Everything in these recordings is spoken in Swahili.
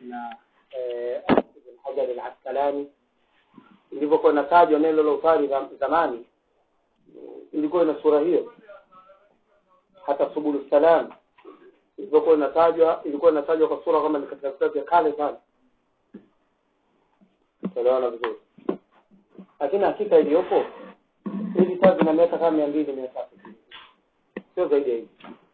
na eh, Ibn Hajar al-Asqalani ilivyokuwa inatajwa neno la utari zam- zamani ilikuwa ina sura hiyo hata subulu salam ilivyokuwa inatajwa ilikuwa inatajwa kwa sura kama ni katika vitabu vya kale sana tuelewana vizuri lakini hakika iliyopo hivi vitabu vina miaka kama mia mbili mia tatu sio zaidi ya hivi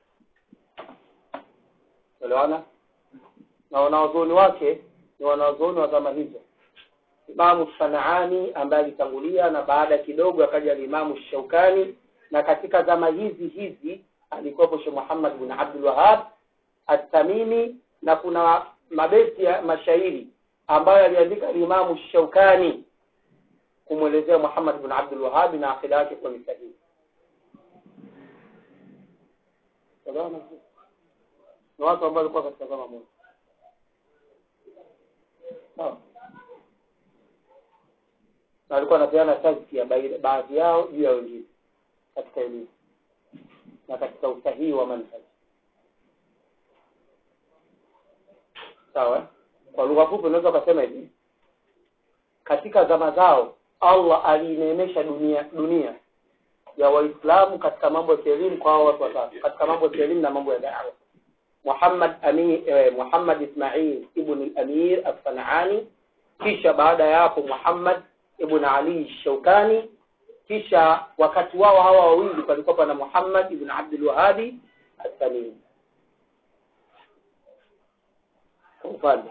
tuelewana na wanawazuoni wake ni wanawazuoni wa zama hizo Imamu Sanaani ambaye alitangulia na baada kidogo akaja Imamu Shaukani na katika zama hizi hizi alikuwepo Sheikh Muhammad bin Abdul Wahhab At-Tamimi na kuna mabeti ya mashairi ambayo aliandika Imamu Shaukani kumwelezea Muhammad bin Abdul Wahhab na akida yake kwa misahihi. Salamu ni watu ambao walikuwa katika zama moja. Sawa. Na walikuwa wanapeana tazkia baina- baadhi yao juu ya wengine katika elimu na katika usahihi wa manhaji. Sawa? eh? Kwa lugha fupi unaweza ukasema hivi. Katika zama zao Allah aliineemesha dunia dunia ya Waislamu katika mambo ya kielimu kwa hao watu watatu, katika mambo ya kielimu na mambo ya da'wa. Muhammad Ami, eh, Muhammad Ismail ibn al-Amir al-Sanani, kisha baada ya hapo Muhammad ibn Ali Shaukani, kisha wakati wao hawa wawili palikuwa pana Muhammad ibn Abdul Wahhabi al-Tamimi. Kwa mfano.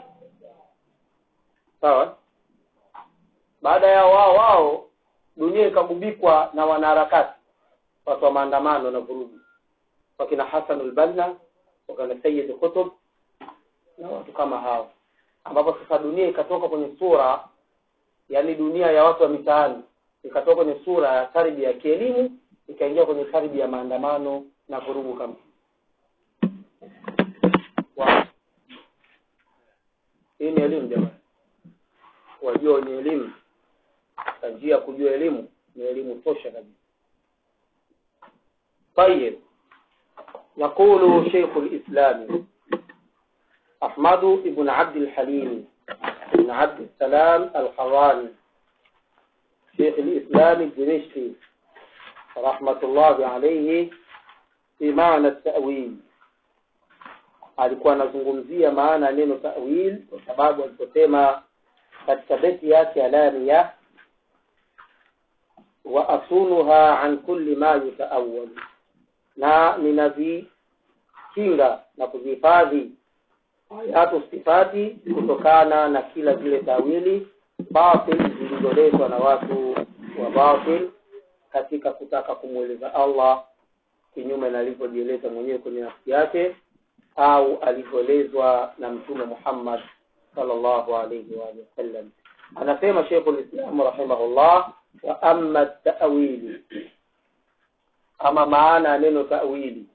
Sawa? Baada ya wao wao dunia ikagubikwa na wanaharakati watu wa maandamano na vurugu wakina Hassan al-Banna wakina Sayyid Qutb na watu kama hao ambapo sasa dunia ikatoka kwenye sura yani dunia ya watu wa mitaani ikatoka kwenye sura ya tarbia ya kielimu ikaingia kwenye tarbia ya maandamano na vurugu kama Wow. hii ni elimu jamani wajua wenye elimu na njia ya kujua elimu ni elimu tosha kabisa طيب يقول شيخ الإسلام أحمد بن عبد الحليم بن عبد السلام الحراني شيخ الإسلام الدمشقي رحمة الله عليه في معنى التأويل alikuwa anazungumzia maana ya neno ta'wil kwa sababu aliposema katika beti yake alania wa asunuha an kulli ma yutaawwal na ninazikinga na kuzihifadhi ayatu sifati kutokana na kila zile tawili batil zilizoletwa na watu wa batil katika kutaka kumweleza Allah kinyume na alivyojieleza mwenyewe kwenye nafsi yake au alivyoelezwa na mtume Muhammad sallallahu alayhi wa alihi wasallam anasema Sheikh al-Islam rahimahullah wa amma ta'wili ama maana ya neno ta'wili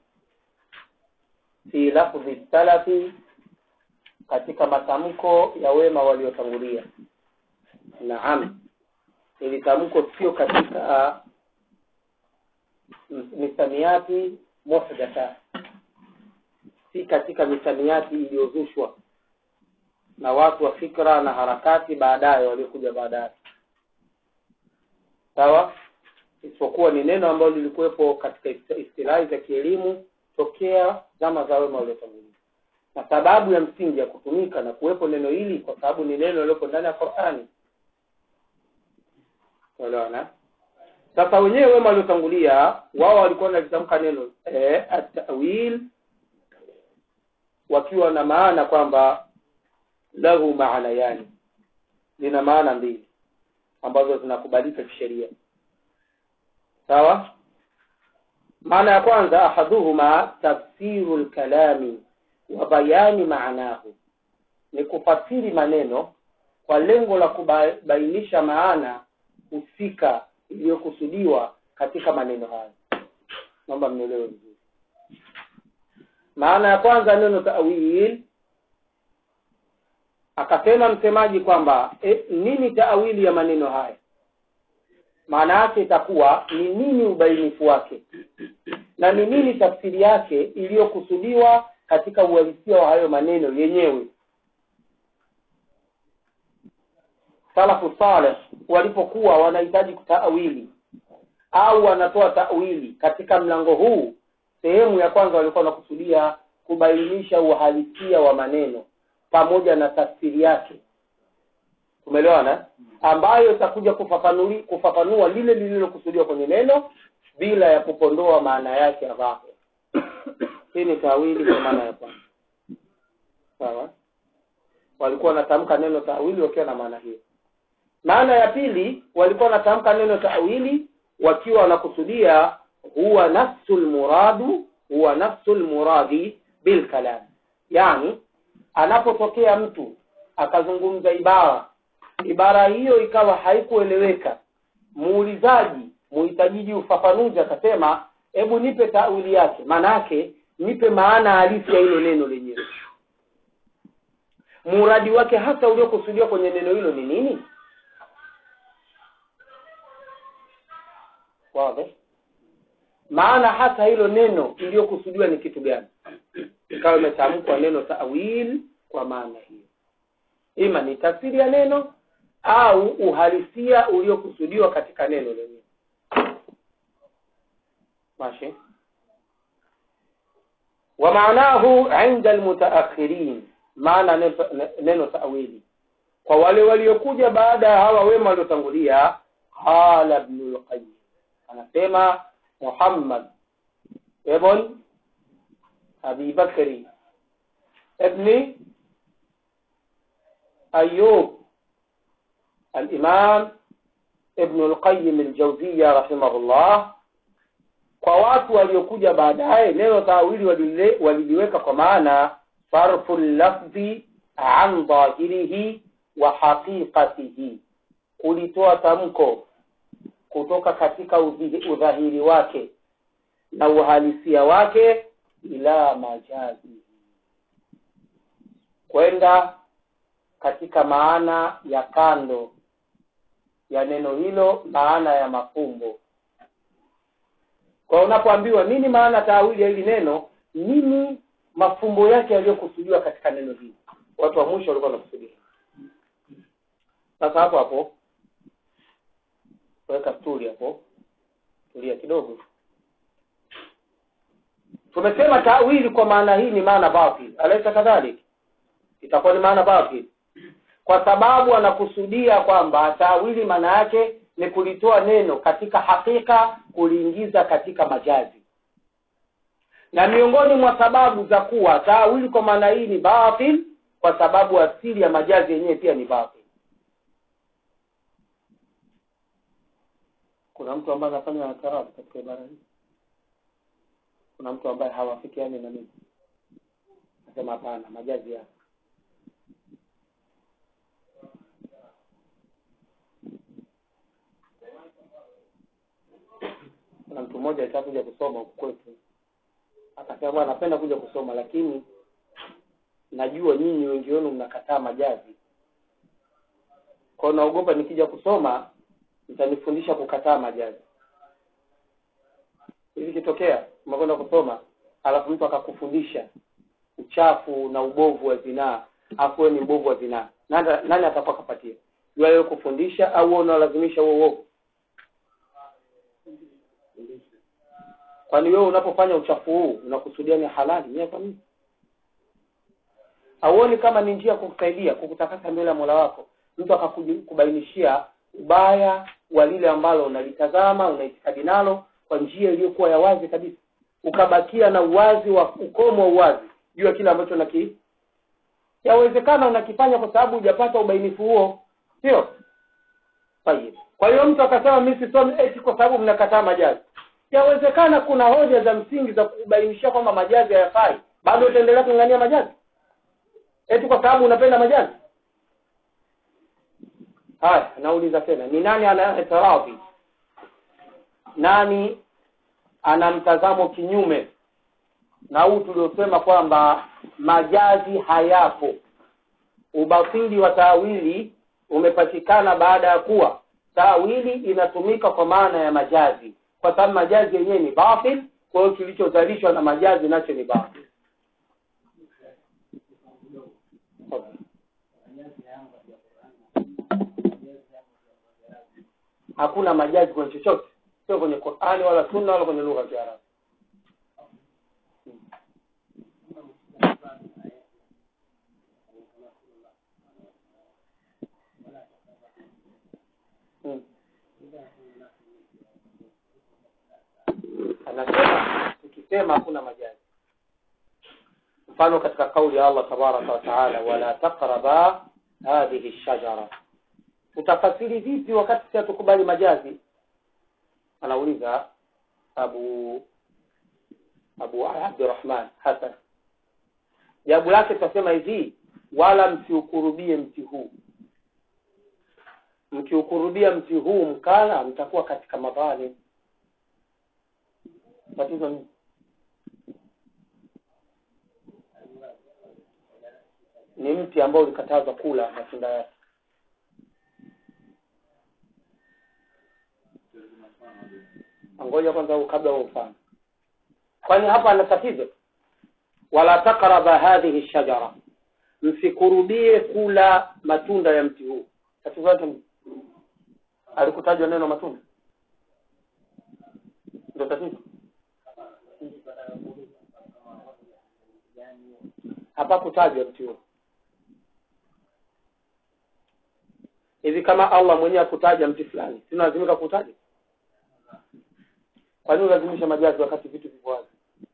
fi lafdhi salafi katika matamko ya wema waliotangulia naam ili tamko sio katika misamiati muhdatha si katika misamiati iliyozushwa na watu wa fikra na harakati baadaye waliokuja baadaye sawa isipokuwa ni neno ambalo lilikuwepo katika istilahi za kielimu tokea zama za wema waliotangulia na sababu ya msingi ya kutumika na kuwepo neno hili kwa sababu ni neno lililopo ndani ya Qur'ani unaona sasa wenyewe wema waliotangulia wao walikuwa wanalitamka neno eh, at-ta'wil wakiwa na maana kwamba lahu maana yani lina maana mbili ambazo zinakubalika kisheria sawa maana ya kwanza ahaduhuma tafsiru lkalami wa bayani maanahu ni kufasiri maneno kwa lengo la kubainisha maana husika iliyokusudiwa katika maneno hayo naomba mnielewe vizuri maana ya kwanza neno ta'wil akasema msemaji kwamba e, nini taawili ya maneno haya maana yake itakuwa ni nini ubainifu wake na ni nini tafsiri yake iliyokusudiwa katika uhalisia wa hayo maneno yenyewe salafu saleh walipokuwa wanahitaji kutaawili au wanatoa tawili katika mlango huu sehemu ya kwanza walikuwa wanakusudia kubainisha uhalisia wa maneno pamoja na tafsiri yake umeelewana ambayo itakuja kufafanuli kufafanua lile lililokusudiwa kwenye neno bila ya kupondoa maana yake ya dhahir hii ni tawili kwa maana ya kwanza sawa walikuwa wanatamka neno tawili wakiwa na maana hiyo maana ya pili walikuwa wanatamka neno tawili wakiwa wanakusudia huwa nafsul muradu huwa nafsul muradi bil kalam yani anapotokea mtu akazungumza ibara ibara hiyo ikawa haikueleweka muulizaji muhitajiji ufafanuzi akasema hebu nipe tawili yake maana yake nipe maana halisi ya hilo neno lenyewe muradi wake hasa uliokusudiwa kwenye neno hilo ni nini wazi maana hasa hilo neno iliyokusudiwa ni kitu gani ikawa imetamkwa neno tawil kwa maana hiyo ima ni tafsiri ya neno au uhalisia uliokusudiwa katika neno lenyewe ماشي ومعناه عند المتأخرين maana neno tawili kwa wale waliokuja baada ya hawa wema waliotangulia qala ibn al-qayyim anasema Muhammad ibn Abi Bakri ibn Ayyub al-Imam ibn al-Qayyim al-Jawziyya rahimahullah kwa watu waliokuja baadaye neno tawili waliliweka kwa maana sarfu lafdhi an dhahirihi wa haqiqatihi kulitoa tamko kutoka katika udhahiri wake na uhalisia wake ila majazi kwenda katika maana ya kando ya neno hilo maana ya mafumbo kwa unapoambiwa nini maana taawili ya hili neno nini mafumbo yake yaliyokusudiwa katika neno hili watu wa mwisho walikuwa wanakusudia sasa hapo hapo weka sturi hapo tulia kidogo tumesema tawili kwa maana hii ni maana batil alaisa kadhalik itakuwa ni maana batil kwa sababu anakusudia kwamba tawili maana yake ni kulitoa neno katika hakika kuliingiza katika majazi na miongoni mwa sababu za kuwa tawili kwa maana hii ni batil kwa sababu asili ya majazi yenyewe pia ni batil kuna mtu ambaye anafanya natarabu katika ibara hii kuna mtu ambaye hawafikiani na mimi nasema hapana majazi ya kuna mtu mmoja alitaka kuja kusoma huku kwetu akasema bwana napenda kuja kusoma lakini najua nyinyi wengi wenu mnakataa majazi kwao naogopa nikija kusoma mtanifundisha kukataa majazi hivi kitokea umekwenda kusoma alafu mtu akakufundisha uchafu na ubovu wa zinaa afu ni ubovu wa zinaa nani, nani atakuwa kapatia jua wewe kufundisha au wewe unalazimisha huo uovu kwani wewe unapofanya uchafu huu unakusudia ni halali nyewe kwa nini hauoni kama ni njia kukusaidia kukutakasa mbele ya mola wako mtu akakubainishia ubaya wa lile ambalo unalitazama unaitikadi nalo kwa njia iliyokuwa ya wazi kabisa ukabakia na uwazi wa ukomo wa uwazi juu ya kile ambacho naki yawezekana unakifanya kwa sababu hujapata ubainifu huo sio tayeb kwa hiyo mtu akasema mimi sisomi eti kwa sababu mnakataa majazi yawezekana kuna hoja za msingi za kubainishia kwamba majazi hayafai bado utaendelea kung'ania majazi eti kwa sababu unapenda majazi haya nauliza tena ni nani anaetaradhi nani ana mtazamo kinyume na huu tuliosema kwamba majazi hayapo ubatili wa taawili umepatikana baada ya kuwa taawili inatumika kwa maana ya majazi kwa sababu majazi yenyewe ni batil kwa hiyo kilichozalishwa na majazi nacho ni batil hakuna majazi kwenye chochote sio kwenye qurani wala sunna wala kwenye lugha ya kiarabu Hmm. anasema tukisema hakuna majazi mfano katika kauli ya allah tabaraka wataala wala taqraba hadhihi shajara utafasiri vipi wakati si hatukubali majazi anauliza abu abu abdurahman hasan jawabu lake tutasema hivi wala msiukurubie mti huu mkiukurubia mti huu mkala mtakuwa katika madhalim tatizo ni ni mti ambao ulikatazwa kula matunda yake ngoja kwanza kabla huo mfano kwani hapa ana tatizo wala takraba hadhihi shajara msikurubie kula matunda ya mti huu tatizo lake ni alikutajwa neno matunda ndio tatizo hapakutajwa mti huo hivi kama allah mwenyewe akutaja mti fulani sinalazimika kutaja kwa nini ulazimisha majazi wakati vitu viko wazi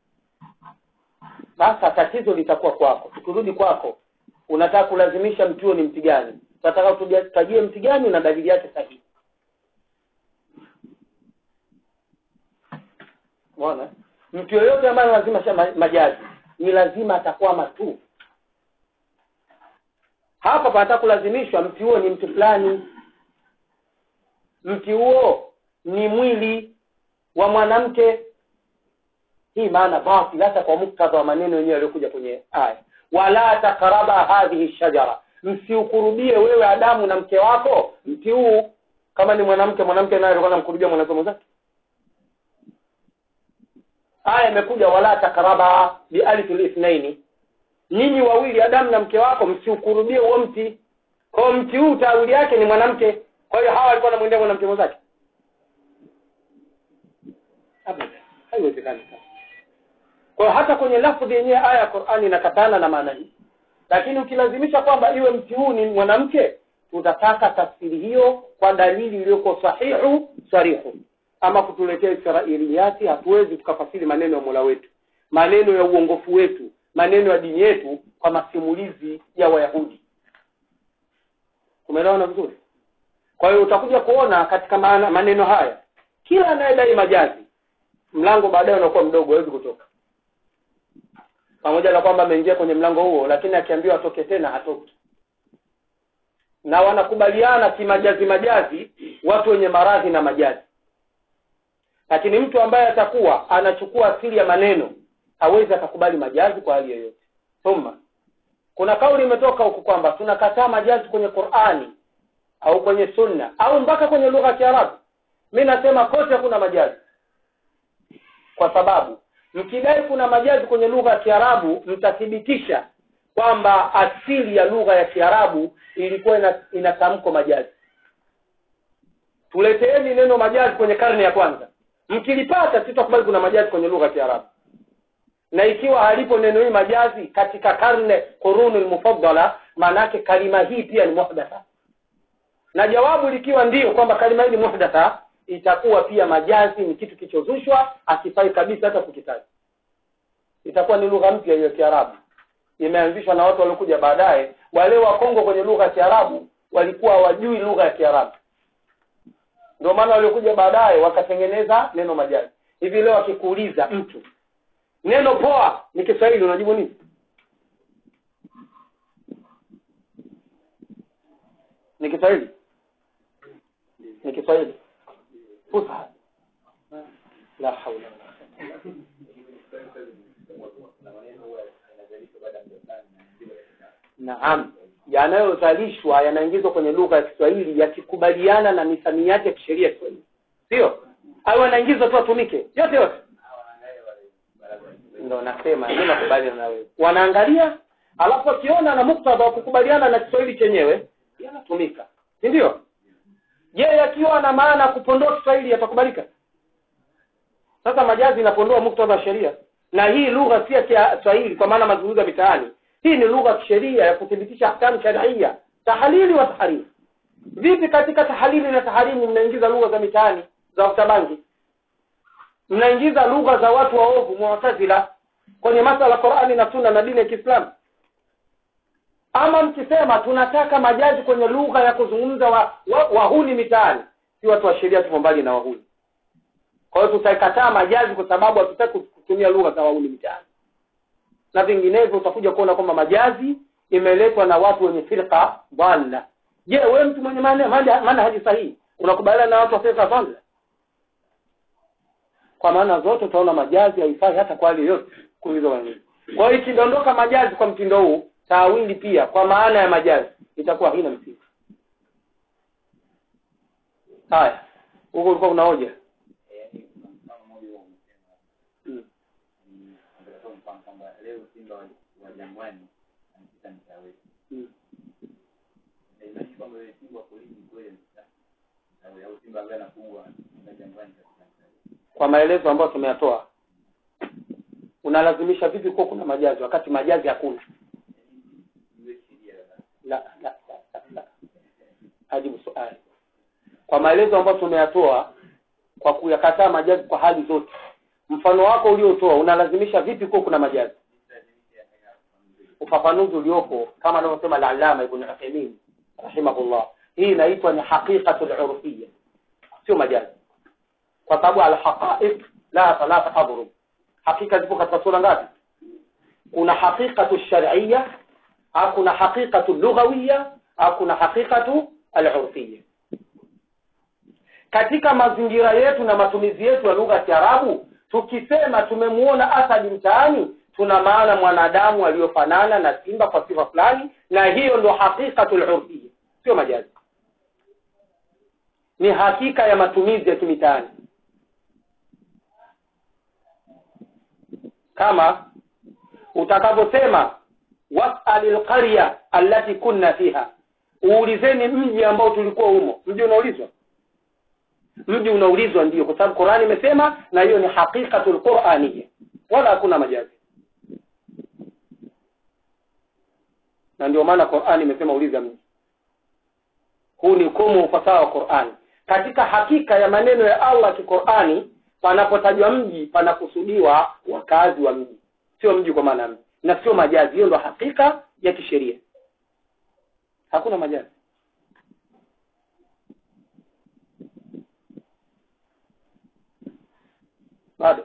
sasa tatizo litakuwa kwako tukirudi kwako unataka kulazimisha mti huo ni mti gani unataka utajie mti gani na dalili yake sahihi umeona mtu yoyote ambaye lazima majazi ni lazima atakwama tu hapa panataka kulazimishwa mti huo ni mti fulani mti huo ni mwili wa mwanamke hii maana batil hata kwa muktadha wa maneno yenyewe yaliyokuja kwenye aya wala takaraba hadhihi shajara msiukurubie wewe adamu na mke wako mti huu kama ni mwanamke mwanamke naye alikuwa anamkurubia mwanamke mwenzake aya imekuja wala takaraba bialfi lithnaini nyinyi wawili adamu na mke wako msiukurubie huo mti kwao mti huu tawili yake ni mwanamke kwa hiyo hawa alikuwa anamwendea mwanamke mwenzake haiwezekani kwa hiyo hata kwenye lafdhi yenyewe aya ya qurani inakatana na maana hii lakini ukilazimisha kwamba iwe mti huu ni mwanamke tutataka tafsiri hiyo kwa dalili iliyoko sahihu sarihu ama kutuletea israiliyati hatuwezi tukafasiri maneno ya mola wetu maneno ya uongofu wetu maneno ya dini yetu kwa masimulizi ya wayahudi umeelewana vizuri kwa hiyo utakuja kuona katika maana, maneno haya kila anayedai majazi mlango baadaye unakuwa mdogo hawezi kutoka pamoja na kwamba ameingia kwenye mlango huo lakini akiambiwa atoke tena hatoki na wanakubaliana kimajazi majazi watu wenye maradhi na majazi lakini mtu ambaye atakuwa anachukua asili ya maneno hawezi akakubali majazi kwa hali yoyote thumma kuna kauli imetoka huku kwamba tunakataa majazi kwenye qurani au kwenye sunna au mpaka kwenye lugha ya kiarabu mi nasema kote hakuna majazi kwa sababu mkidai kuna majazi kwenye lugha ya kiarabu mtathibitisha kwamba asili ya lugha ya kiarabu ilikuwa ina, ina tamko majazi tuleteeni neno majazi kwenye karne ya kwanza mkilipata sitakubali kuna majazi kwenye lugha ya kiarabu na ikiwa halipo neno hii majazi katika karne quruni lmufaddala maanaake kalima hii pia ni muhdatha na jawabu likiwa ndio kwamba kalima hii ni muhdatha itakuwa pia majazi ni kitu kilichozushwa akifai kabisa hata kukitaja itakuwa ni lugha mpya hiyo kiarabu imeanzishwa na watu waliokuja baadaye wale wa Kongo kwenye lugha ya kiarabu walikuwa hawajui lugha ya kiarabu ndio maana waliokuja baadaye wakatengeneza neno majazi hivi leo akikuuliza mtu neno poa ni kiswahili unajibu nini ni kiswahili ni kiswahili fusha la haula naam yanayozalishwa yanaingizwa kwenye lugha ya Kiswahili yakikubaliana na misamiati ya kisheria ya Kiswahili sio au yanaingizwa tu atumike yote yote ndo nasema mimi nakubaliana na wewe wanaangalia alafu akiona na muktadha wa kukubaliana na Kiswahili chenyewe yanatumika si ndio je yakiwa na maana ya kupondoa kiswahili yatakubalika sasa majazi inapondoa muktadha wa sheria na hii lugha si ya kiswahili kwa maana mazungumzo ya mitaani hii ni lugha ya kisheria ya kuthibitisha ahkamu sharia tahalili wa taharimi vipi katika tahalili na taharimi mnaingiza lugha za mitaani za watabangi mnaingiza lugha za watu waovu mu'tazila kwenye masala ya Qur'ani na Sunna na dini ya Kiislamu ama mkisema tunataka majazi kwenye lugha ya kuzungumza wa, wa, wahuni mitaani si watu wa sheria tupo mbali na wahuni kwa hiyo tutaikataa majazi kwa sababu hatutaki kutumia lugha za wahuni mitaani na vinginevyo utakuja kuona kwamba majazi imeletwa na watu wenye firqa dhalla je wewe mtu mwenye maana maana maana haji sahihi unakubaliana na watu wa firqa dhalla kwa maana zote utaona majazi haifai hata kwa hali yoyote kuuliza wengine kwa hiyo ikidondoka majazi kwa mtindo huu tawili pia kwa maana ya majazi itakuwa haina msingi haya huko ulikuwa una hoja yaani kuna mfano mmoja huo umesema mm. ni angalau mfano kwamba leo Simba wa wa Jangwani anapita mtaa wetu. Mm. Haimaanishi kwamba yule Simba wa polisi kweli anapita mtaa wetu, au Simba ambaye anafungwa na Jangwani katika mtaa wetu. kwa maelezo ambayo tumeyatoa unalazimisha vipi kuwa kuna majazi wakati majazi hakuna Iwe sheria ya la la la, la, la. ajibu swali kwa maelezo ambayo tumeyatoa kwa kuyakataa majazi kwa hali zote mfano wako uliotoa unalazimisha vipi kuwa kuna majazi ufafanuzi uliopo kama anavyosema al-Allama Ibn Uthaymeen rahimahullah hii inaitwa ni haqiqatul urfiyya sio majazi kwa sababu al-haqa'iq la thalatha adrub hakika zipo katika sura ngapi kuna haqiqatu shar'iyya au kuna haqiqatu lughawiyya au kuna haqiqatu al-urfiyya katika mazingira yetu na matumizi yetu ya lugha ya Kiarabu tukisema tumemuona asadi mtaani tuna maana mwanadamu aliyofanana na simba kwa sifa fulani na hiyo ndo haqiqatul urfiyya sio majazi ni hakika ya matumizi ya kimitaani kama utakavyosema was'alil qarya allati kunna fiha uulizeni mji ambao tulikuwa humo mji unaulizwa mji unaulizwa ndio kwa sababu Qur'ani imesema na hiyo ni haqiqatul qur'aniyya wala hakuna majazi na ndio maana Qur'ani imesema uliza mji huu ni ukomo ufasaha wa Qur'ani katika hakika ya maneno ya Allah kiqur'ani panapotajwa mji panakusudiwa wakazi wa mji sio mji kwa maana mji na sio majazi hiyo ndo hakika ya kisheria hakuna majazi bado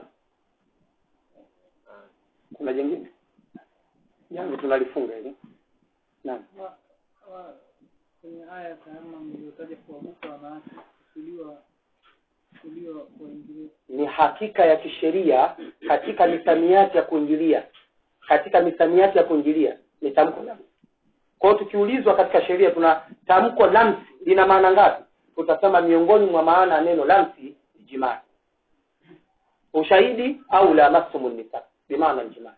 kuna jingine jambo tunalifunga hili naam Wa- wa- kwenye aya ya kama mliotaja kuanguka wanawake kusudiwa kusudiwa kuingilia ni hakika ya kisheria katika misamiati ya kuingilia katika misamiati ya kuingilia ni tamko lamsi kwa hiyo tukiulizwa katika sheria tuna tamko lamsi lina maana ngapi tutasema miongoni mwa maana ya neno lamsi ni jimaa ushahidi au la masumu nisa bimaana jimaa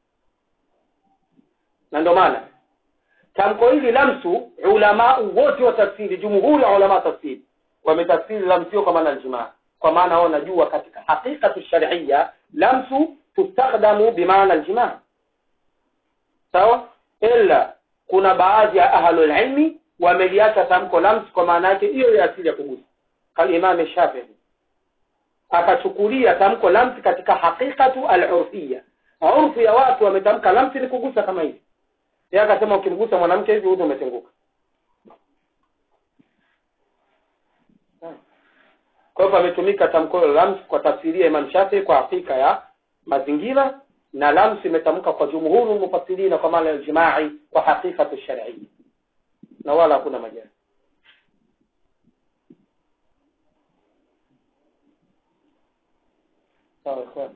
na ndio maana tamko hili lamsu ulama wote wa tafsiri jumhuri ya ulama tafsiri wametafsiri lamsio kwa maana aljimaa kwa maana wao wanajua katika haqiqatu shar'iyya lamsu tustakhdamu bimaana aljimaa sawa ila kuna baadhi ya ahlul ilmi wameliacha tamko lamsu kwa maana yake hiyo ya asili ya kugusa kama Imam Shafi'i akachukulia tamko lamsi katika haqiqatu al-urfiyya urfu ya watu wametamka lamsi ni kugusa kama hivi yeye akasema ukimgusa mwanamke hivi udhu umetenguka kwa hivyo ametumika tamko la lams kwa tafsiria Imam Shafi'i kwa hakika ya mazingira na lams imetamka kwa jumhuru mufassirina kwa maana ya jimai kwa hakikatu shar'iyya na wala hakuna majali sawa ikhwan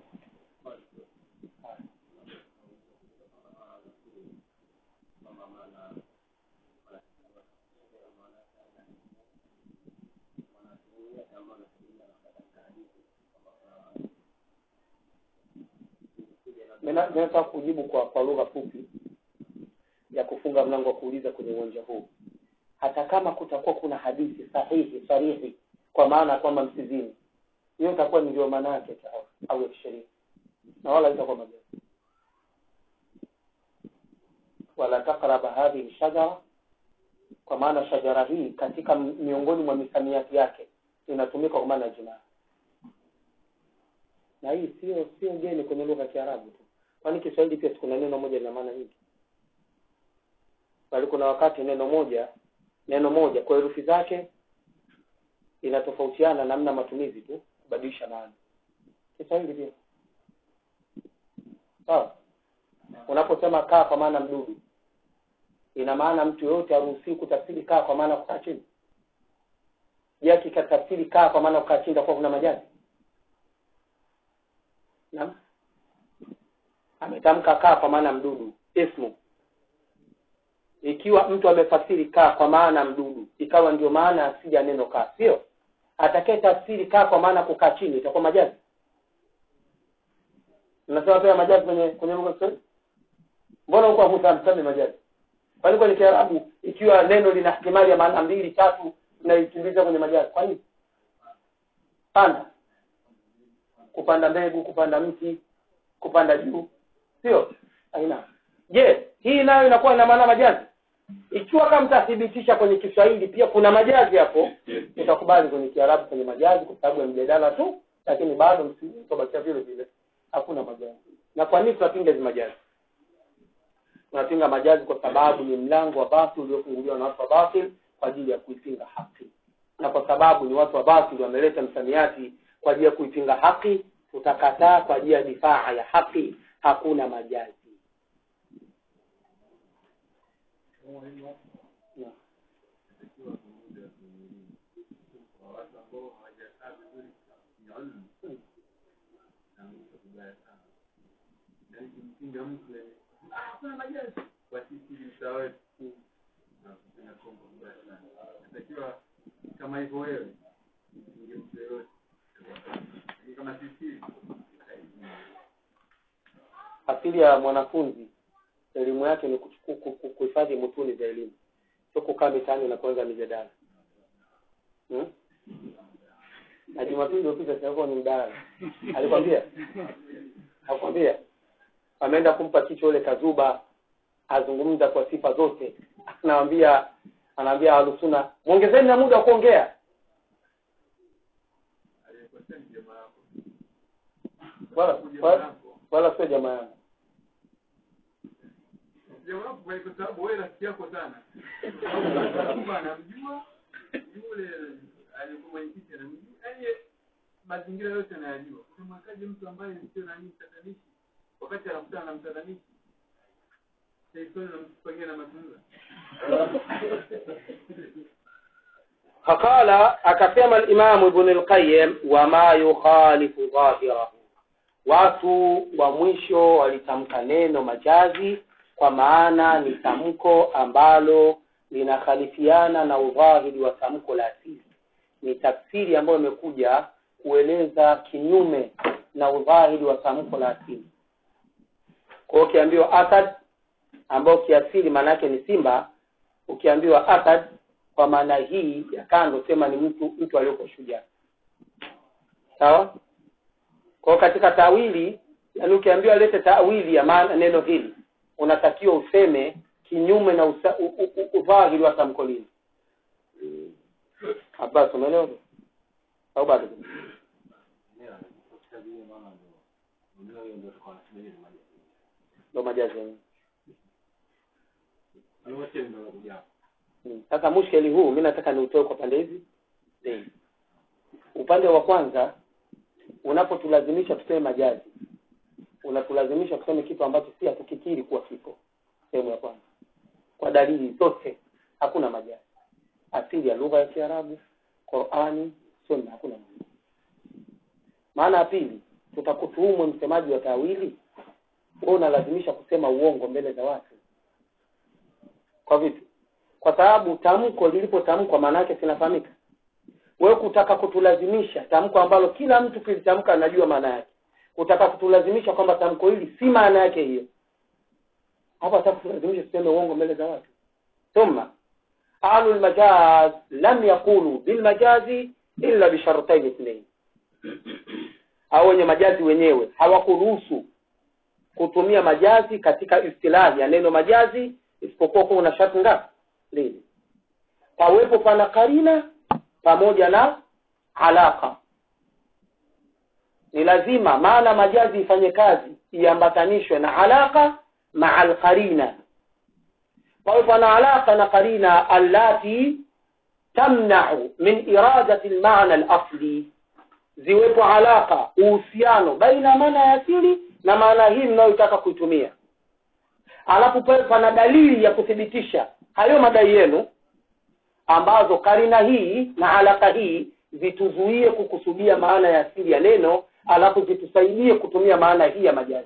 Nina- ninataka kujibu kwa kwa lugha fupi ya kufunga mlango wa kuuliza kwenye uwanja huu hata kama kutakuwa kuna hadithi sahihi sarihi kwa maana ya kwamba msizini hiyo itakuwa ndio maana yake au ya kisheria na wala itakuwa majazi wala takraba hadhihi shajara kwa maana shajara hii katika miongoni mwa misamiati yake inatumika kwa maana ya jinaa na hii sio sio geni kwenye lugha ya Kiarabu tu kwani Kiswahili pia kuna neno moja lina maana nyingi bali kuna wakati neno moja neno moja kwa herufi zake inatofautiana namna matumizi tu kubadilisha maana Kiswahili pia sawa unaposema kaa kwa maana mdudu ina maana mtu yoyote haruhusiwi kutafsiri kaa kwa maana kukaa chini je akikatafsiri kaa kwa maana kukaa chini itakuwa kuna majazi naam ametamka kaa kwa maana mdudu ismu ikiwa mtu amefasiri kaa kwa maana mdudu ikawa ndio maana asili ya neno kaa sio atakaye tafsiri kaa kwa maana kukaa chini itakuwa majazi mnasema pia majazi kwenye kwenye lugha Kiswahili mbona huko hamsemi majazi kwani kwenye Kiarabu ikiwa neno lina ihtimali ya maana mbili tatu mnaikimbiza kwenye majazi kwa nini panda kupanda mbegu kupanda mti kupanda juu sio aina je hii nayo inakuwa ina maana majazi ikiwa kama mtathibitisha kwenye Kiswahili pia kuna majazi hapo utakubali kwenye Kiarabu kwenye majazi kwa sababu ya mjadala tu lakini bado msibakia vile vile hakuna majazi na kwa nini tunapinga hizi majazi tunapinga majazi kwa sababu ni mlango wa basi uliofunguliwa na watu wa batil kwa ajili ya kuipinga haki na kwa sababu ni watu wa batil wameleta msamiati kwa ajili ya kuipinga haki tutakataa kwa ajili ya difaa ya haki hakuna majazi natakiwa kama hivyo wewe inge mtu yoyote kama sisi asili ya mwanafunzi elimu yake ni kuchuku- ku- ku- kuhifadhi mutuni za elimu sio kukaa mitaani na kuanza mijadala hmm? na jumapili iliyopita sinakuwa ni mdahalo alikwambia akwambia ameenda kumpa kichwa ule kazuba azungumza kwa sifa zote anaambia anaambia alusuna mwongezeni na muda wa kuongea aliyekosea ni jamaa yako wala wala, wala sio jamaa yangu jamaa yako kwa kwa sababu wewe rafiki yako sana kwamba anamjua yule aliyekuwa mwenyekiti anamjua yaani mazingira yote anayajua utamwekaje mtu ambaye sio nani mtatanishi wakati anakutana na mtatanishi Saifani nampangia na mazungumzo faqala akasema alimamu ibn alqayyim wama yukhalifu dhahirahu watu wa mwisho walitamka neno majazi kwa maana ni tamko ambalo linakhalifiana na udhahiri wa tamko la asili ni tafsiri ambayo imekuja kueleza kinyume na udhahiri wa tamko la asili kwa hiyo ukiambiwa asad ambao kiasili maana yake ni simba ukiambiwa asad kwa maana hii ya kando sema ni mtu mtu aliyoko shujaa sawa kwa hiyo katika tawili yani ukiambiwa lete tawili ya maana neno hili unatakiwa useme kinyume na usa- u- u- u- udhahiri wa tamko lile Abbas umeelewa au bado ndo majazi yenyewe Mm. Sasa mushkeli huu mi nataka niutoe kwa pande hizi mbili. Upande wa kwanza, unapotulazimisha tuseme majazi, unatulazimisha tuseme kitu ambacho si hatukikiri kuwa kipo. Sehemu ya kwanza, kwa dalili zote hakuna majazi. Asili ya lugha ya Kiarabu, Qurani, Sunna, hakuna majazi. Maana ya pili, tutakutuhumu msemaji wa tawili, wewe unalazimisha kusema uongo mbele za watu. Kwa vipi? kwa sababu tamko lilipotamkwa maana yake sinafahamika wewe kutaka kutulazimisha tamko ambalo kila mtu kilitamka anajua maana yake kutaka kutulazimisha kwamba tamko hili si maana yake hiyo hapa hata kutulazimisha tuseme uongo mbele za watu thumma ahlu lmajaz lam yaqulu bilmajazi illa bishartain ithnain au wenye majazi wenyewe hawakuruhusu kutumia majazi katika istilahi ya neno majazi isipokuwa kuwa na sharti ngapi mbili pawepo pana karina pamoja na alaka ni lazima maana majazi ifanye kazi iambatanishwe na alaka maa alqarina pawe pana alaka na qarina allati tamnau min iradati lmana alasli ziwepo alaka uhusiano baina ya maana ya asili na maana hii mnayotaka kuitumia alafu pawe pana dalili ya kuthibitisha hayo madai yenu ambazo karina hii na alaka hii zituzuie kukusudia maana ya asili ya neno alafu zitusaidie kutumia maana hii ya majazi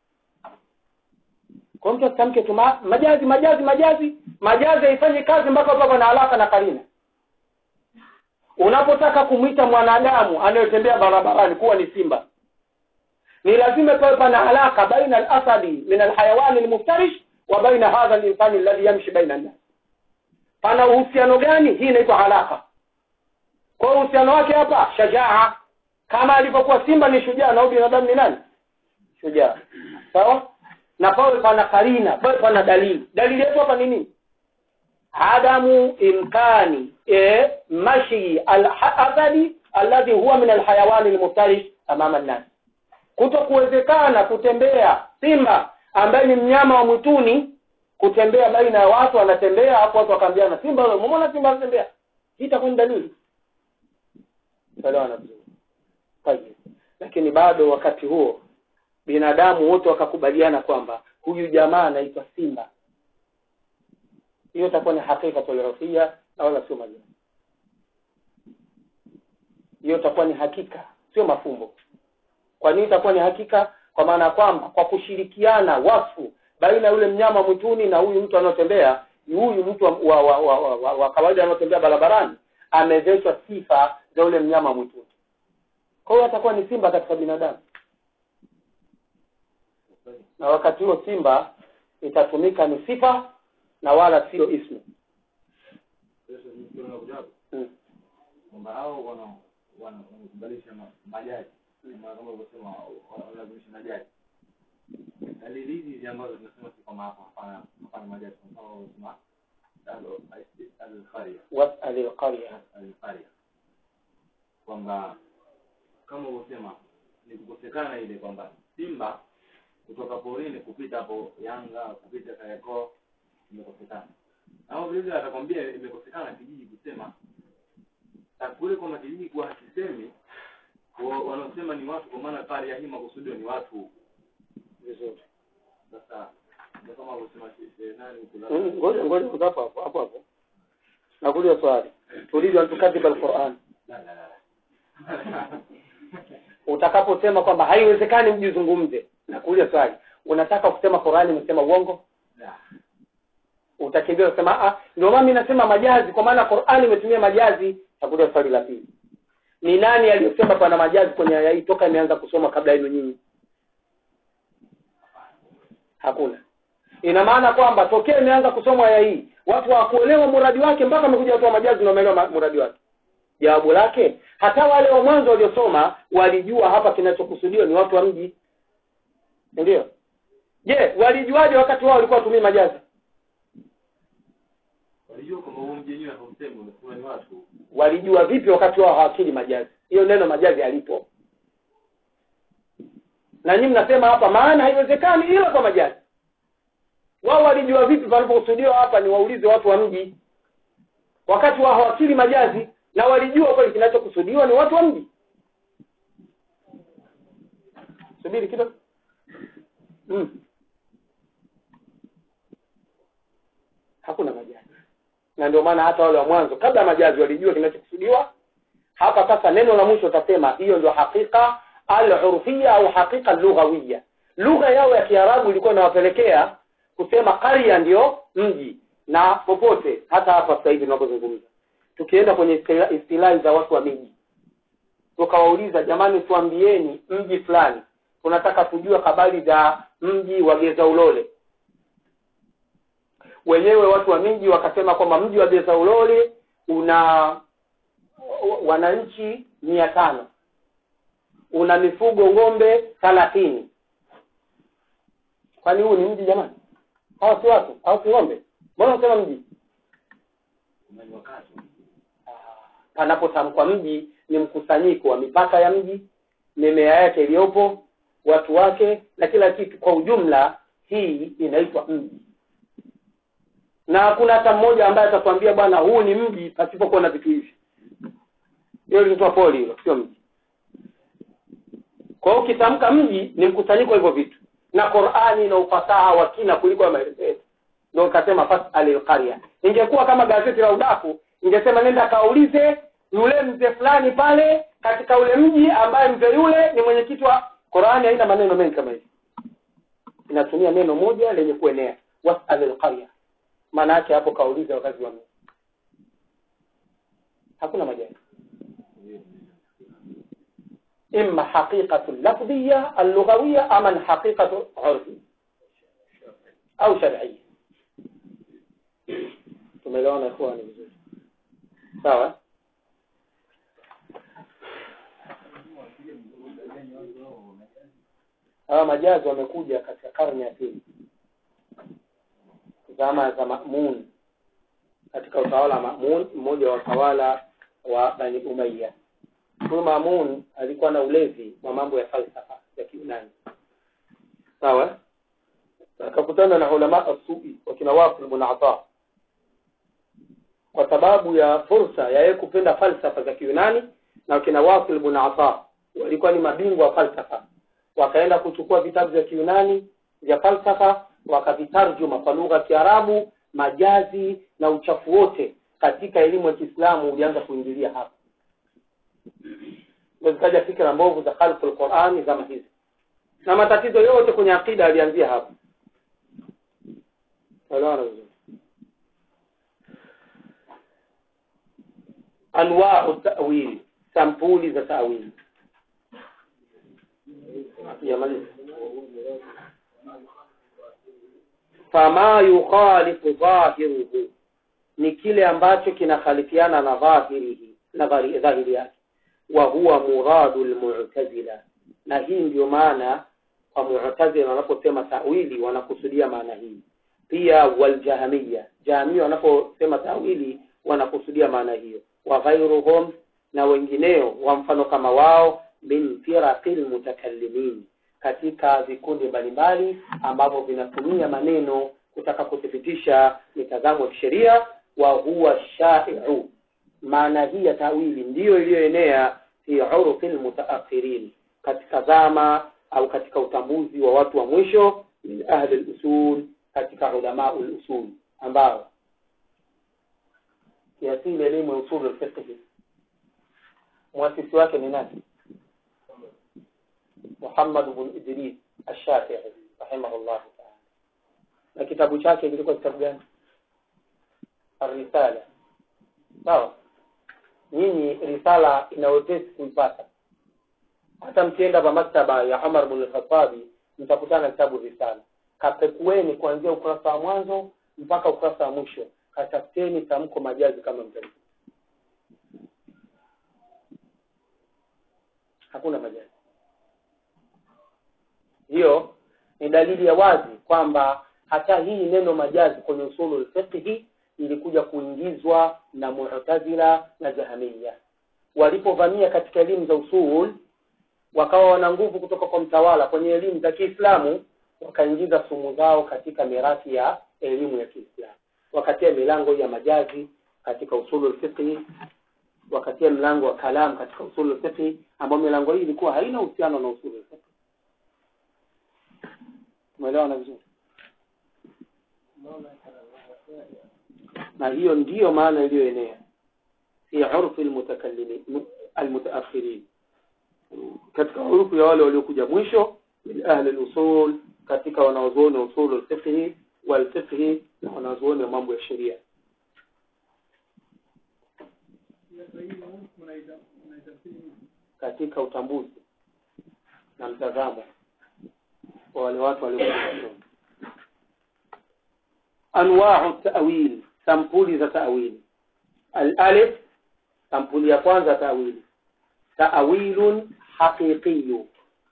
kwa mtu asitamke tu ma, majazi majazi majazi majazi haifanye kazi mpaka papa na alaka na karina unapotaka kumwita mwanadamu anayetembea barabarani kuwa ni simba ni lazima pawe pana alaka baina alasadi min alhayawani almuftarish wa baina hadha linsani alladhi yamshi baina nnas pana uhusiano gani hii inaitwa alaka kwa hiyo uhusiano wake hapa shajaa kama alivyokuwa simba ni shujaa na huyu binadamu ni nani shujaa sawa na pawe pana karina pawe pana dalili dalili yetu hapa ni nini adamu imkani e, mashi alasadi alladhi huwa min alhayawani almuftarish amama nnas kuto kuwezekana kutembea simba ambaye ni mnyama wa mwituni kutembea baina ya watu anatembea hapo watu wakaambiana simba wewe umeona simba anatembea hii itakuwa ni dalili elewana vizuri Tayyib. lakini bado wakati huo binadamu wote wakakubaliana kwamba huyu jamaa anaitwa simba hiyo itakuwa ni hakika tolerofia na wala sio majani hiyo itakuwa ni hakika sio mafumbo kwa nini itakuwa ni hakika kwa maana ya kwamba kwa kushirikiana wasfu baina ya yule mnyama mwituni na huyu mtu anayotembea huyu mtu wa, wa, wa, wa, wa, wa, wa kawaida anayotembea barabarani amezeshwa sifa za yule mnyama mwituni kwa hiyo atakuwa ni simba katika binadamu na wakati huo simba itatumika ni sifa na wala sio ismu hmm. kwamba hao wana wana- wanakubalisha ma- majaji kama kama ulivyosema wanalazimisha majaji dalili hizi hizi ambazo tunasema si kwamba hapa hapana hapana majaji kwa mfano unasema al- al-qaria wasal alqarya al-qaria kwamba kama ulivyosema ni kukosekana ile kwamba simba kutoka porini kupita hapo Yanga kupita Kariakoo imekosekana au vile vile atakwambia imekosekana kijiji kusema na kule kwamba kijiji kuwa hakisemi wa- wanaosema ni watu kwa maana pale ya hii makusudio ni watu vizuri sasa ndio kama alivyosema she- she- nani huko la- Mm, ngoja ngoja hapo hapo hapo hapo nakuuliza swali turidu an tukadhiba alquran la la la utakaposema kwamba haiwezekani mjizungumze nakuuliza swali unataka kusema qurani imesema uongo la utakimbia kusema ah ndio maana mimi nasema majazi kwa maana qurani imetumia majazi nakuuliza swali la pili ni nani aliyosema pana majazi kwenye aya hii toka imeanza kusoma kabla yenu nyinyi hakuna ina maana kwamba tokea imeanza kusoma aya hii watu hawakuelewa muradi wake mpaka amekuja watu wa majazi ndio wameelewa ma- muradi wake jawabu lake hata wale wa mwanzo waliosoma walijua hapa kinachokusudiwa ni watu wa mji ndio je walijuaje wakati wao walikuwa watumii majazi walijua kwamba huo mji wenyewe hausemi unasema ni watu walijua vipi wakati wao hawakili majazi hiyo neno majazi halipo na nyinyi mnasema hapa maana haiwezekani ila kwa majazi wao walijua vipi panapokusudiwa hapa ni waulize watu wa mji wakati wao hawakili majazi na walijua kweli kinachokusudiwa ni watu wa mji subiri kidogo mm. hakuna majazi na ndio maana hata wale wa mwanzo kabla ya majazi walijua kinachokusudiwa hapa sasa neno la mwisho utasema hiyo ndio hakika al-urfia au hakika lughawia lugha yao ya kiarabu ilikuwa inawapelekea kusema qarya ndio mji na popote hata hapa sasa hivi tunapozungumza tukienda kwenye istila- istilahi za watu wa miji tukawauliza jamani tuambieni mji fulani tunataka kujua habari za mji wa geza ulole wenyewe watu wa miji wakasema kwamba mji wa bezaulole una wananchi mia tano una mifugo ng'ombe thalathini kwani huu ni mji jamani hawa si watu hawa si ng'ombe mbona unasema mji umeni wakati panapotamkwa mji ni mkusanyiko wa mipaka ya mji mimea yake iliyopo watu wake na kila kitu kwa ujumla hii inaitwa mji na hakuna hata mmoja ambaye atakwambia bwana huu ni mji pasipokuwa na vitu hivi hiyo linaitwa poli hilo sio mji kwa hiyo ukitamka mji ni mkusanyiko wa hivyo vitu na qurani ina ufasaha wa kina kuliko ya maelezo yetu ndio ikasema fasalil qarya ingekuwa kama gazeti la udaku ingesema nenda kaulize yule mzee fulani pale katika ule mji ambaye mzee yule ni mwenyekiti wa qurani haina maneno mengi kama hivi inatumia neno moja lenye kuenea wasalil qarya maana yake hapo kaulize wakazi wa mji hakuna majani إما حقيقة اللفظية اللغوية أم حقيقة عرفية أو شرعية tumeelewana ikhwani vizuri sawa hawa majazi wamekuja katika karne ya pili zama za Mamun katika utawala wa Mamun mmoja wa watawala wa Bani Umayya huyu Mamun alikuwa na ulezi wa mambo ya falsafa ya Kiunani sawa akakutana na ulama as-su'i wakina Wasil ibn Ata kwa sababu ya fursa ya yeye kupenda falsafa za Kiunani na wakina Wasil ibn Ata walikuwa ni mabingwa wa falsafa wakaenda kuchukua vitabu vya Kiunani vya falsafa wakavitarjuma kwa lugha ya Kiarabu majazi na uchafu wote katika elimu ya Kiislamu ulianza kuingilia hapa ndio zikaja fikra mbovu za khalqul Qur'ani zama hizi na matatizo yote kwenye akida yalianzia hapo elewana vizuri anwa'u ta'wil sampuli za ta'wil yamaliza fama yukhalifu dhahiruhu ni kile ambacho kinakhalifiana na dhahirihi na dhahiri dhahiri yake wa huwa muradu almu'tazila na hii ndio maana kwa mu'tazila wanaposema tawili wanakusudia maana hii pia waljahamiya jahamia wanaposema tawili wanakusudia maana hiyo wa ghairuhum na wengineo wa mfano kama wao min firaqil mutakallimin katika vikundi mbalimbali ambavyo vinatumia maneno kutaka kuthibitisha mitazamo ya kisheria wa huwa shai'u maana hii ya tawili ndiyo iliyoenea fi urfi almutaakhirin katika zama au katika utambuzi wa watu wa mwisho min ahli al-usul katika ulama al-usul ambao kiasili elimu ya usul al-fiqh muasisi wake ni nani Muhammad ibn Idris Ash-Shafi'i rahimahullah ta'ala na kitabu chake kilikuwa kitabu gani Ar-Risala sawa nyinyi risala ina wepesi kuipata hata mkienda kwa maktaba ya Umar bin al-Khattab mtakutana kitabu risala kapekueni kuanzia ukurasa wa mwanzo mpaka ukurasa wa mwisho katafuteni tamko majazi kama mtani hakuna majazi hiyo ni dalili ya wazi kwamba hata hii neno majazi kwenye usulu fiqhi ilikuja kuingizwa na Mu'tazila na Jahamiya walipovamia katika elimu za usul wakawa wana nguvu kutoka kwa mtawala kwenye elimu za Kiislamu wakaingiza sumu zao katika mirathi ya elimu ya Kiislamu wakatia milango ya majazi katika usulu fiqhi wakatia mlango wa kalam katika usulu fiqhi ambao milango hii ilikuwa haina uhusiano na usulu fiqhi umeelewana vizuri na hiyo ndiyo maana iliyoenea fi urfi almutakallimin almutaakhirin katika urufu ya wale waliokuja mwisho min ahli al-usul katika wanaozuoni wa usul al-fiqh wal-fiqh na wanaozuoni wa mambo ya sheria katika utambuzi na mtazamo wa wale watu waliokuja mwisho anwau tawil sampuli za tawili alalif sampuli ya kwanza tawili tawilun haqiqiyu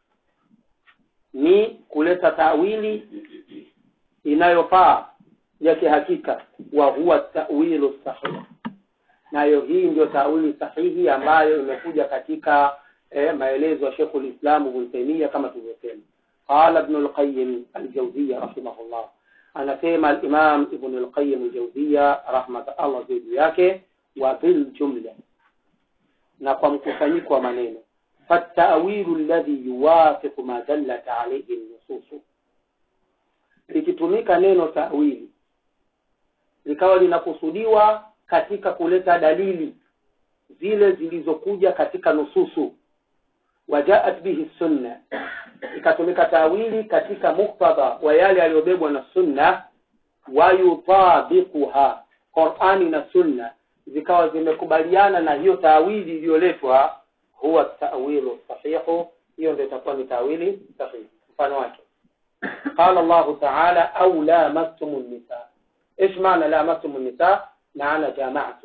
ni kuleta tawili inayofaa ya kihakika wa huwa tawilu sahih nayo hii ndio tawili sahihi ambayo imekuja katika eh, maelezo ya Sheikh ulislamu Ibn Taymiyyah kama tulivyosema qala Ibn al-Qayyim al-Jawziyya rahimahullah anasema al-Imam Ibn al-Qayyim al-Jawziyya rahmat Allah juu yake wa bil jumla na kwa mkusanyiko wa maneno fatawilu alladhi yuwafiqu ma dallat alayhi an-nusus likitumika neno tawili likawa linakusudiwa katika kuleta dalili zile zilizokuja katika nususu wajaat bihi sunna ikatumika tawili katika muktadha wa yale yaliyobebwa na sunna wayutabiquha qurani na sunna zikawa zimekubaliana na hiyo tawili iliyoletwa huwa tawilu sahihu hiyo ndio itakuwa ni tawili sahihi mfano wake قال الله تعالى أو لامستم النساء إيش معنى لامستم النساء معنى جامعتم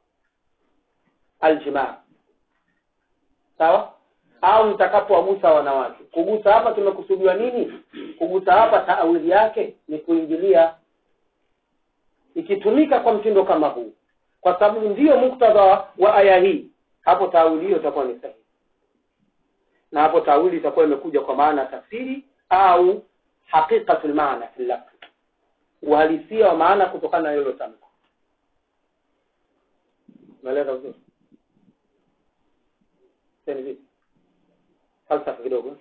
الجماع sawa au mtakapowagusa wanawake kugusa hapa tumekusudiwa nini kugusa hapa taawili yake ni kuingilia ikitumika kwa mtindo kama huu kwa sababu ndiyo muktadha wa aya hii hapo taawili hiyo itakuwa ni sahihi na hapo taawili itakuwa imekuja kwa maana tafsiri au haqiqatul maana fi lafz uhalisia wa maana kutokana na hilo tamko umeeleza vizuri tena vipi falsafa kidogo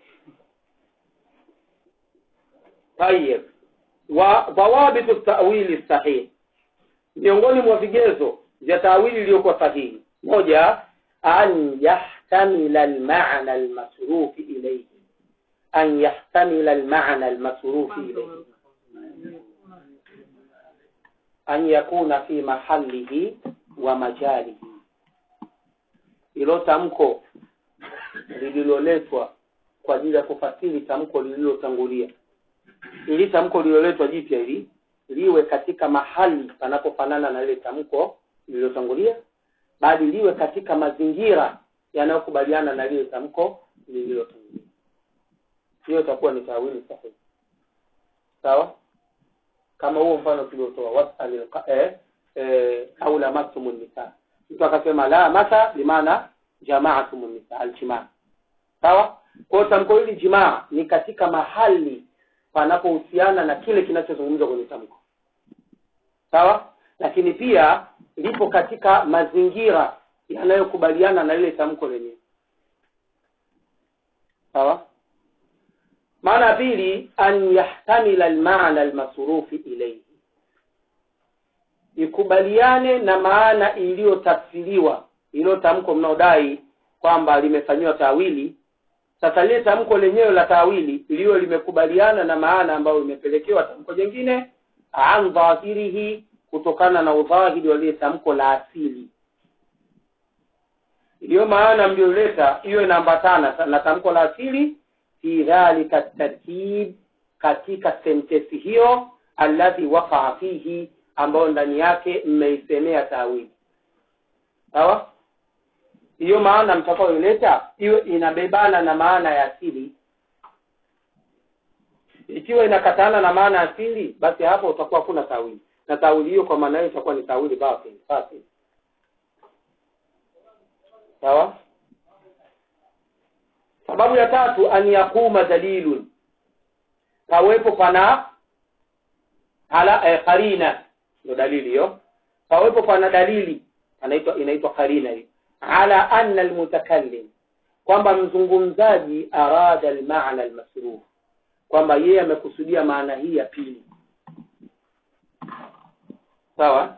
tayeb wa dhawabitu tawili sahih miongoni mwa vigezo vya tawili iliyokuwa sahihi moja an yahtamila almaana almasrufi ilayhi an yahtamila almaana almasrufi ilayhi an yakuna fi mahalihi wa majalihi ilo tamko lililoletwa kwa ajili ya kufasiri tamko lililotangulia ili tamko lililoletwa jipya hili liwe katika mahali panapofanana na lile tamko lililotangulia bali liwe katika mazingira yanayokubaliana na lile tamko lililotangulia hiyo itakuwa ni tawili sahihi sawa kama huo mfano tuliotoa wasal eh, eh, au lamastum nisa mtu akasema la masa bimaana jamaatum nisa aljimaa sawa kwa tamko hili jimaa ni katika mahali panapohusiana na kile kinachozungumzwa kwenye tamko sawa lakini pia lipo katika mazingira yanayokubaliana na ile tamko lenyewe sawa maana ya pili an yahtamila almaana almasrufi ilayhi ikubaliane na maana iliyotafsiriwa ilo tamko mnaodai kwamba limefanyiwa tawili sasa lile tamko lenyewe la tawili liyo limekubaliana na maana ambayo imepelekewa tamko jingine an dhahirihi kutokana na udhahiri wa lile tamko la asili iliyo maana mlioleta hiyo inaambatana na tamko la asili fi dhalika tartib katika sentensi hiyo alladhi waqaa fihi ambayo ndani yake mmeisemea tawili sawa hiyo maana mtakayoileta iwe inabebana na maana ya asili ikiwa inakatana na maana ya asili basi hapo utakuwa kuna tawili na tawili hiyo kwa maana hiyo itakuwa ni tawili batil batil sawa sababu ya tatu an yakuma dalilun pawepo pana ala eh, karina ndio dalili hiyo pawepo pana dalili anaitwa inaitwa karina hiyo ala anna almutakallim kwamba mzungumzaji arada almaana almasruf kwamba yeye amekusudia maana hii ya pili sawa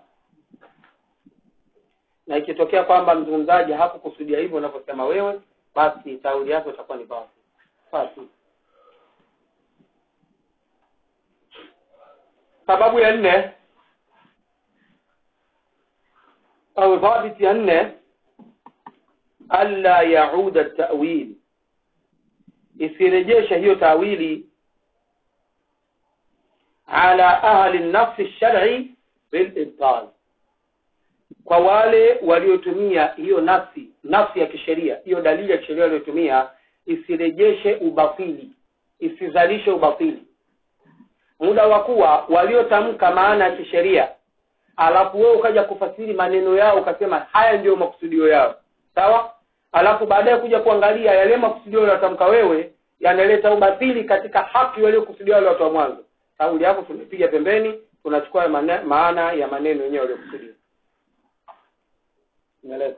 na ikitokea kwamba mzungumzaji hakukusudia hivyo unavyosema wewe basi tauli yako itakuwa ni basi basi sababu ya nne au dhabiti ya nne alla yauda tawil isirejesha hiyo tawili ala ahli nafsi shar'i bil ibtal kwa wale waliotumia hiyo nafsi nafsi ya kisheria hiyo dalili ya kisheria waliotumia isirejeshe ubatili isizalishe ubatili muda wa kuwa waliotamka maana ya kisheria alafu wewe ukaja kufasiri maneno yao ukasema haya ndiyo makusudio yao sawa alafu baadaye kuja kuangalia yale makusudio yaliyotamka wewe yanaleta ubatili katika haki waliokusudia wale watu wa mwanzo kauli yako tumepiga pembeni tunachukua mane, maana ya maneno yenyewe waliokusudia umeeleza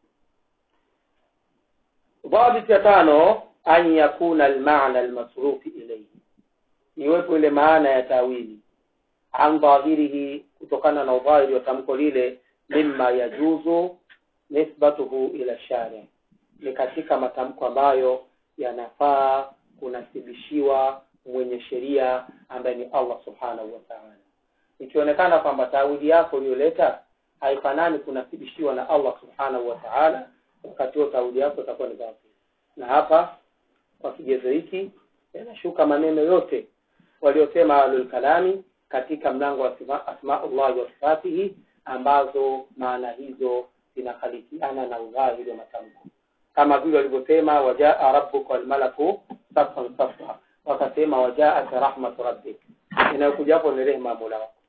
dhabit ya tano an yakuna almaana almasrufi ilayhi iwepo ile maana ya tawili an dhahirihi kutokana na udhahiri wa tamko lile mimma yajuzu nisbatuhu ila shari ni katika matamko ambayo yanafaa kunasibishiwa mwenye sheria ambaye ni Allah subhanahu wa ta'ala ikionekana kwamba tawili yako uliyoleta haifanani kunasibishiwa na Allah subhanahu wa ta'ala wakati huo tawili yako itakuwa ni batil na hapa kwa kigezo hiki yanashuka maneno yote waliosema ahlul kalami katika mlango wa asma- asmaullah wa sifatihi ambazo maana hizo zinakhalifiana na udhahiri wa matamko kama vile walivyosema wajaa rabbuka walmalaku safan safa wakasema wajaat rahmatu rabbik inayokuja hapo ni rehema ya mola wako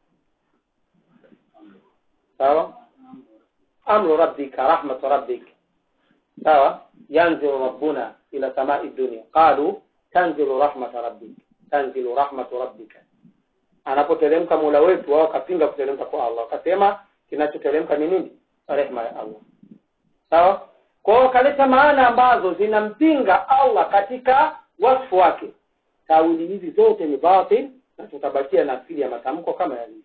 sawa amru rabbika rahmatu rabbik sawa yanzilu rabbuna ila samai dunia qalu tanzilu rahmata rabbik tanzilu rahmatu rabbika anapoteremka mola wetu wao wakapinga kuteremka kwa allah wakasema kinachoteremka ni nini rehma ya allah sawa kwa hiyo wakaleta maana ambazo zinampinga allah katika wasfu wake tawili hizi zote ni batil na tutabakia na asili ya matamko kama yalivyo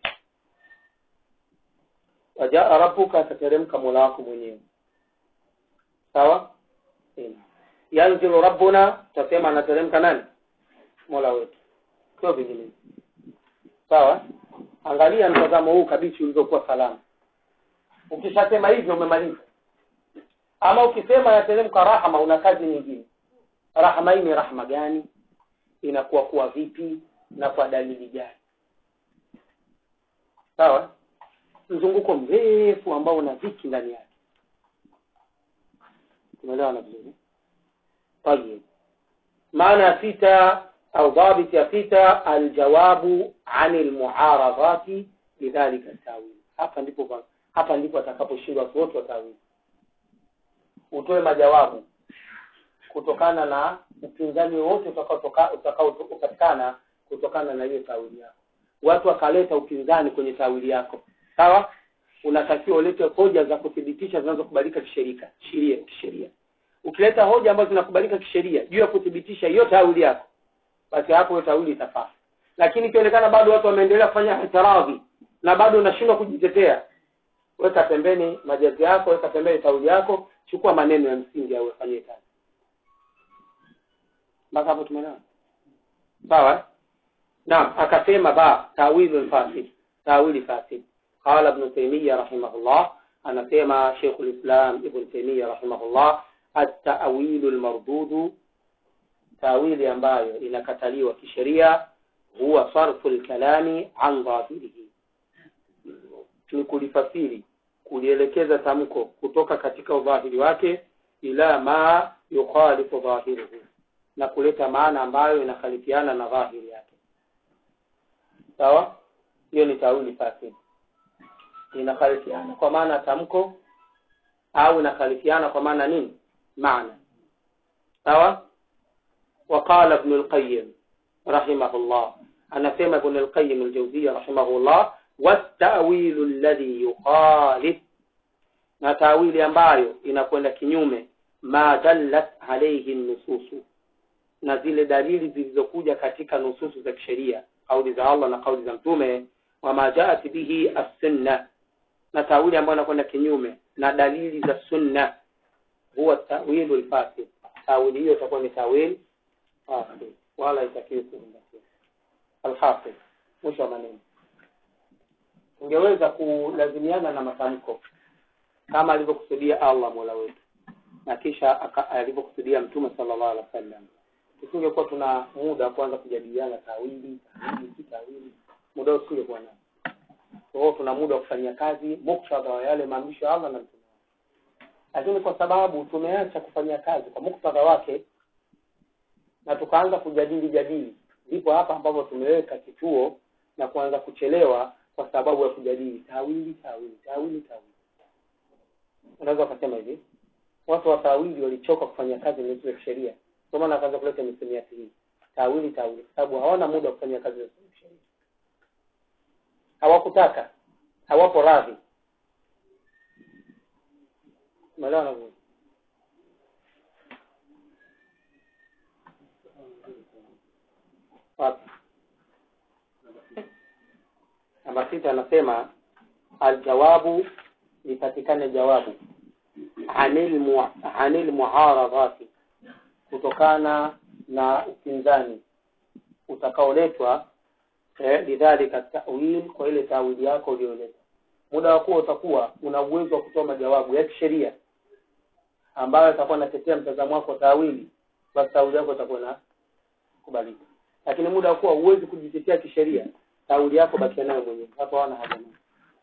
wajaa rabbuka atateremka mola wako mwenyewe sawa Ina. yanzilu rabbuna tutasema anateremka nani mola wetu sio vinginevyo sawa angalia mtazamo huu kabichi ulivyokuwa salama ukishasema hivyo umemaliza ama ukisema yateremka rahma una kazi nyingine rahma hii ni rahma gani inakuwa kuwa vipi na kwa dalili gani sawa mzunguko mrefu ambao una dhiki ndani yake tumeelewana vizuri tayib maana ya sita au dhabit ya sita aljawabu ani almuaradati lidhalika tawil hapa ndipo hapa ndipo atakaposhindwa watu wote wa tawili utoe majawabu kutokana na upinzani wowote utakaopatikana kutokana na hiyo tawili yako watu wakaleta upinzani kwenye tawili yako sawa unatakiwa ulete hoja za kuthibitisha zinazokubalika kisheria sheria kisheria ukileta hoja ambazo zinakubalika kisheria juu ya kuthibitisha hiyo tawili yako basi hapo hiyo tawili itafaa lakini ikionekana bado watu wameendelea kufanya itiradhi na bado unashindwa kujitetea weka pembeni majazi yako weka pembeni tawili yako chukua maneno ya msingi au ufanyie kazi mpaka hapo tumeelewana sawa naam akasema ba tawilu fasid tawili fasid qala ibn taymiyyah rahimahullah anasema Sheikh al-Islam Ibn Taymiyyah rahimahullah at-ta'wilu al-mardud tawili ambayo inakataliwa kisheria huwa sarfu al-kalami an dhahirihi ni kulifasiri kulielekeza tamko kutoka katika udhahiri wake ila ma yukhalifu dhahiruhu na kuleta maana ambayo inakhalifiana na dhahiri yake sawa hiyo ni tawili fasid inakhalifiana kwa maana tamko au inakhalifiana kwa maana nini maana sawa وقال ابن القيم رحمه الله أنا سيما ابن القيم الجوزية رحمه الله والتأويل الذي يخالف na tawili ambayo inakwenda kinyume ma dallat alayhi nususu na zile dalili zilizokuja katika nususu za kisheria kauli za Allah na kauli za mtume wa ma jaat bihi as-sunna na tawili ambayo inakwenda kinyume na dalili za sunna huwa tawilu al-fasid tawili hiyo itakuwa ni tawil fasid wala itakiwi kuzingatia al-hafiz mwisho wa maneno ungeweza kulazimiana na matamko kama alivyokusudia Allah Mola wetu na kisha alivyokusudia Mtume sallallahu alaihi wasallam tusingekuwa tuna muda kwanza kujadiliana tawili tawili si tawili muda huo tusingekuwa nao kwa hiyo tuna muda wa kufanyia kazi muktadha wa yale maamrisho ya allah na mtume wake lakini kwa sababu tumeacha kufanyia kazi kwa muktadha wake na tukaanza kujadili jadili ndipo hapa ambapo tumeweka kituo na kuanza kuchelewa kwa sababu ya kujadili tawili tawili tawili tawili unaweza ukasema hivi watu wa tawili walichoka kufanya kazi na zile sheria ndio maana akaanza kuleta misemiati hii tawili tawili kwa sababu hawana muda wa kufanya kazi na zile sheria hawakutaka hawapo radhi umeelewa na vizuri wapi namba sita anasema aljawabu lipatikane jawabu anil mu- anil muaradhati kutokana na upinzani utakaoletwa eh, lidhalika tawil kwa ile tawili yako uliyoleta muda wa kuwa utakuwa una uwezo wa kutoa majawabu ya kisheria ambayo itakuwa inatetea mtazamo wako wa tawili basi tawili yako itakuwa na kubalika lakini muda wa kuwa huwezi kujitetea kisheria tawili yako bakia nayo mwenyewe hapo hawana haja nayo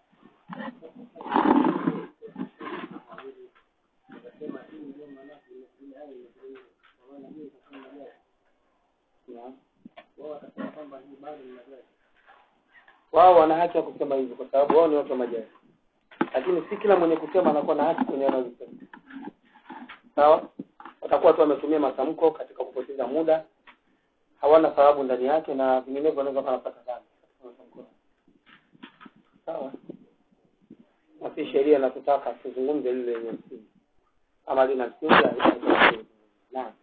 Naam. wao wana haki ya kusema hivyo kwa sababu wao ni watu wa majaji lakini si kila mwenye kusema anakuwa na haki kwenye anazosema sawa watakuwa tu wametumia matamko katika kupoteza muda hawana sababu ndani yake na vinginevyo wanaweza wanapata dhambi katika matamko yao. sawa na si sheria inatutaka tuzungumze lile lenye msingi ama lina msingi halina- naam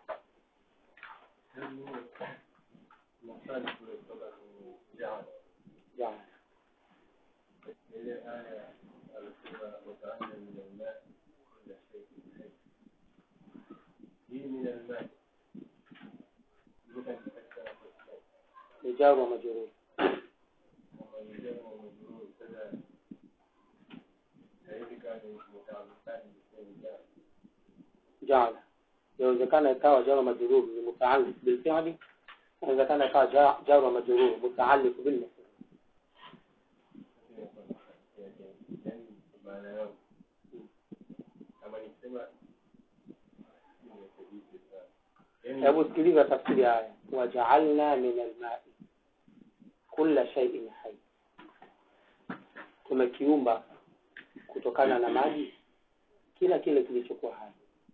yeah. rijalu wa majeruhi jala inawezekana ikawa jaru majrur ni mutaalliq bilfi'li inawezekana ikawa ja- jaru wa majrur mutaalliq bil maf'ul hebu sikiliza tafsiri haya wajaalna min almai kulla shay'in hai tumekiumba kutokana na maji kila kile kilichokuwa hai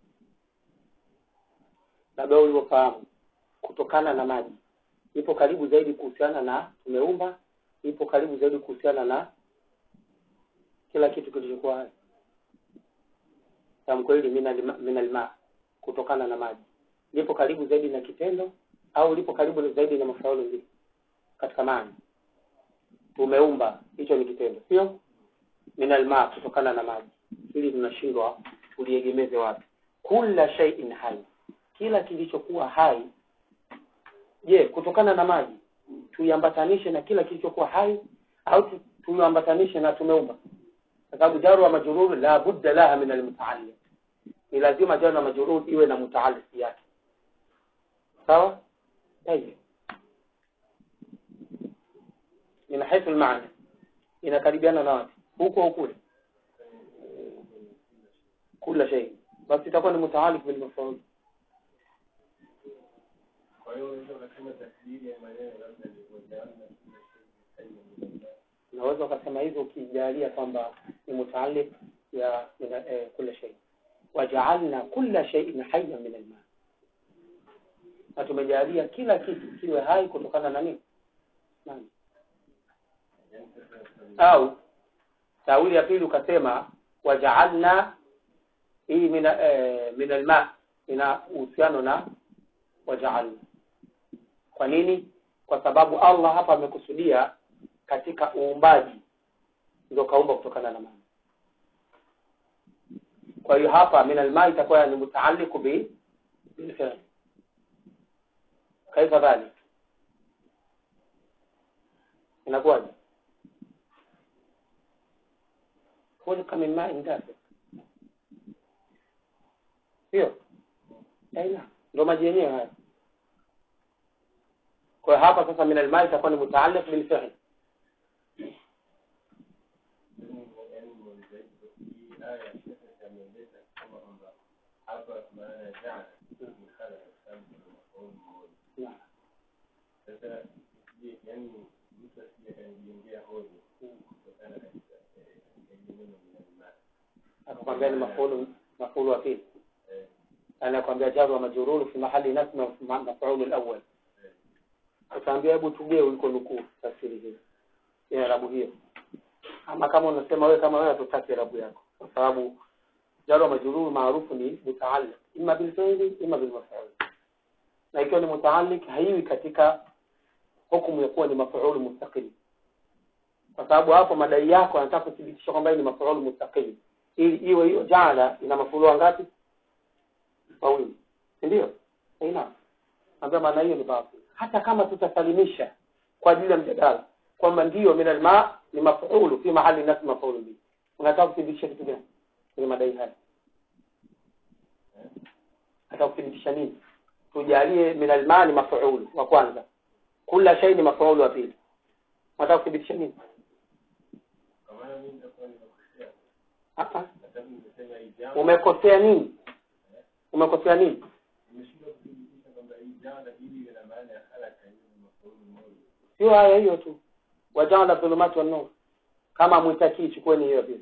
labda ulivyofahamu kutokana na maji ipo karibu zaidi kuhusiana na tumeumba ipo karibu zaidi kuhusiana na kila kitu kilichokuwa hai tamko hili minal- minalma kutokana na maji lipo karibu zaidi na kitendo au lipo karibu zaidi na mafaulo mbili katika maana tumeumba hicho ni kitendo sio minalma kutokana na maji hili tunashindwa uliegemeze wapi kula shay'in hai kila kilichokuwa hai je kutokana na maji tuiambatanishe na kila kilichokuwa hai au tu- tuiambatanishe na tumeumba kwa sababu jaru wa majrur la budda laha min almutaalliq ni lazima jaru wa majrur iwe na mutaalliq yake sawa طيب min haithu almaana inakaribiana na wapi huko au kule kula shay basi itakuwa ni mutaalik bil maf'ul unaweza ukasema hivyo ukijalia kwamba ni mutaalik ya mina- eh, kula shay wajaalna kulla shay'in hayyan min alma na tumejalia kila kitu kiwe hai kutokana na nini nani au tawili ya pili ukasema wajaalna hii mina eh, min alma ina uhusiano na wajaalna kwa nini kwa sababu Allah hapa amekusudia katika uumbaji ndio kaumba kutokana na maji kwa hiyo hapa min alma itakuwa ni mutaalliq bi bilfi'l kaifa dhalik inakuwaje khuliqa min ma'in dafiq sio aina ndo maji yenyewe haya kwa hiyo hapa sasa min alma itakuwa ni mutaalliq bil fi'l akakwambia ni mafulu mafulu wa pili anakwambia jaru wa majururu fi mahali nasma wa fi mafaulu alawwal utaambia hebu tugee uliko nukuu tafsiri hiyo ya rabu hiyo ama kama unasema wewe kama wewe hatutaki rabu yako kwa sababu jaru wa majururu maarufu ni mutaalliq imma bil fi'li imma bil maf'ul na ikiwa ni mutaalliq haiwi katika hukumu ya kuwa ni mafaulu mustaqil kwa sababu hapo madai yako anataka kuthibitisha kwamba hii ni mafaulu mustaqil ili iwe hiyo jala ina mafulu ngapi mawili si ndio ina ambayo maana hiyo ni batil hata kama tutasalimisha kwa ajili ya mjadala kwamba ndio min alma ni mafulu fi mahali nas mafulu bi unataka kuthibitisha kitu gani kwenye madai haya nataka kuthibitisha nini tujalie min alma ni mafulu wa kwanza kula shay ni mafulu wa pili nataka kuthibitisha nini hapa umekosea nini umekosea nini sio haya hiyo tu wajaala dhulumati wan nur kama mwitakii chukueni hiyo pia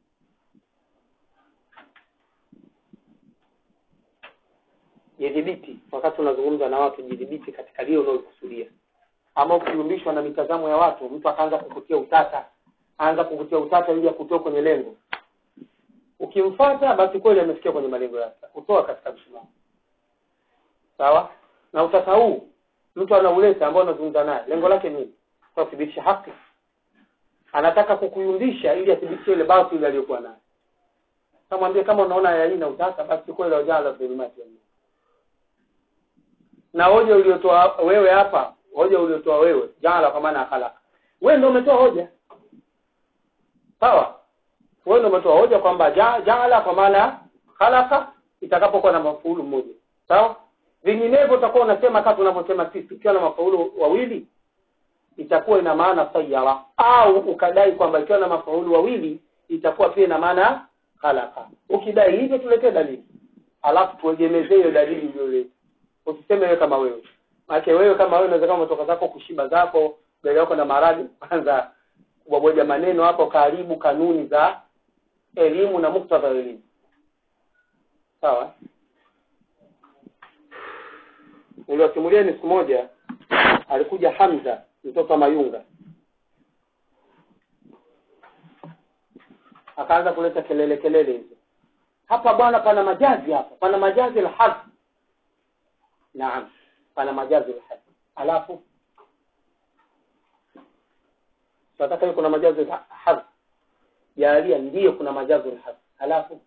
jidhibiti wakati unazungumza na watu jidhibiti katika lile unalokusudia ama ukiyumbishwa na mitazamo ya watu mtu akaanza kukutia utata aanza kukutia utata ili akutoe kwenye lengo ukimfuata basi kweli amefikia kwenye malengo yake kutoa katika msimamo sawa na utata huu mtu anauleta ambao anazungumza naye lengo lake nini kuthibitisha haki anataka kukuyumbisha ili athibitishe ile batili aliyokuwa nayo kamwambie kama unaona aya hii na utata basi kweli wajala dhulumati na hoja uliotoa wewe hapa hoja uliotoa wewe jala kwa maana akhlaq wewe ndio umetoa hoja sawa wewe ndio umetoa hoja kwamba ja, jala kwa maana khalaqa itakapokuwa na mafaulu mmoja sawa vinginevyo utakuwa unasema kama tunavyosema sisi ukiwa na mafaulu wawili itakuwa ina maana sayyara au ukadai kwamba ikiwa na mafaulu wawili itakuwa pia ina maana khalaqa ukidai hivyo tuletee dalili alafu tuegemezee hiyo dalili iliyoleta usiseme wewe kama wewe maana wewe kama wewe unaweza kama umetoka zako kushiba zako mbele yako na maradhi kwanza kuboja maneno hapo karibu kanuni za elimu na muktadha wa elimu sawa niliwasimulia ni siku moja alikuja Hamza mtoto wa Mayunga akaanza kuleta kelele kelele hizo hapa bwana pana majazi hapa pana majazi la hadhi naam pana majazi la hadhi alafu tunataka hiyo kuna majazi la hadhi jalia ndiyo kuna majazi la hadhi alafu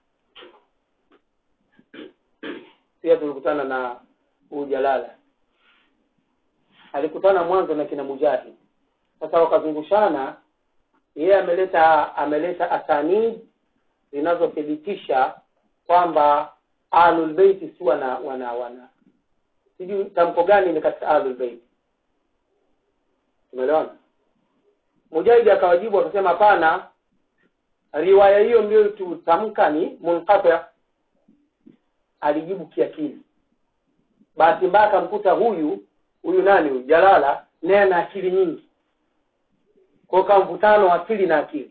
pia tulikutana na huu Jalala alikutana mwanzo na kina Mujahid sasa wakazungushana yeye ameleta ameleta asanid zinazothibitisha kwamba ahlul bait si wana wana wana sijui tamko gani ni katika ahlul bait tumeelewana Mujahid akawajibu akasema hapana riwaya hiyo ndio tutamka ni munqati alijibu kiakili bahati mbaya akamkuta huyu huyu nani huyu Jalala naye ana akili nyingi kwa hiyo mvutano wa akili na akili